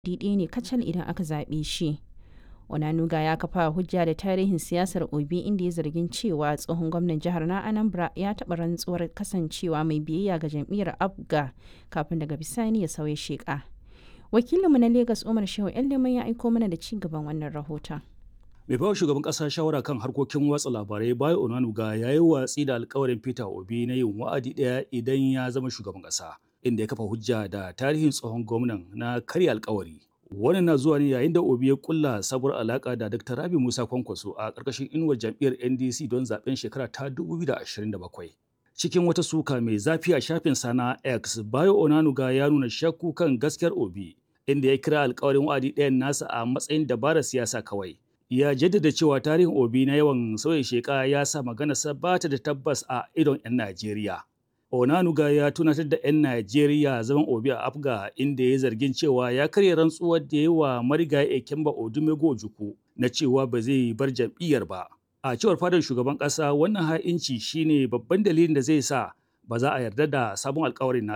ɗaya ne kacal idan aka zaɓe shi. Onanuga ya kafa hujja da tarihin siyasar Obi inda ya zargin cewa tsohon gwamnan jihar na Anambra ya taɓa rantsuwar kasancewa mai biyayya ga jam'iyyar Abga kafin daga bisani ya sauya sheƙa. Wakilinmu na Legas Umar Shehu Leman ya aiko mana da ci gaban wannan rahoton. mai bawa shugaban kasa shawara kan harkokin watsa labarai bayo onanuga ya yi watsi da alkawarin peter obi na yin wa'adi ɗaya idan ya zama shugaban kasa inda ya kafa hujja da tarihin tsohon gwamnan na karya alkawari wannan na zuwa ne yayin da obi ya kulla sabuwar alaka da dr rabi musa kwankwaso a ƙarƙashin inuwar jam'iyyar ndc don zaben shekara ta 2027 cikin wata suka mai zafi a shafin sana x bayo onanuga ya nuna shakku kan gaskiyar obi inda ya kira alkawarin wa'adi ɗayan nasa a matsayin dabarar siyasa kawai ya jaddada cewa tarihin obi na yawan sauya sheka ya sa maganarsa ba ta da tabbas a idon 'yan najeriya onanuga ya tunatar da 'yan najeriya zaman obi a afga inda ya zargin cewa ya karya rantsuwar da ya wa marigayi ekemba odumego juku na cewa ba zai bar jam'iyyar ba a cewar fadar shugaban ƙasa wannan ha'inci shine babban dalilin da zai sa ba za a yarda da sabon alkawarin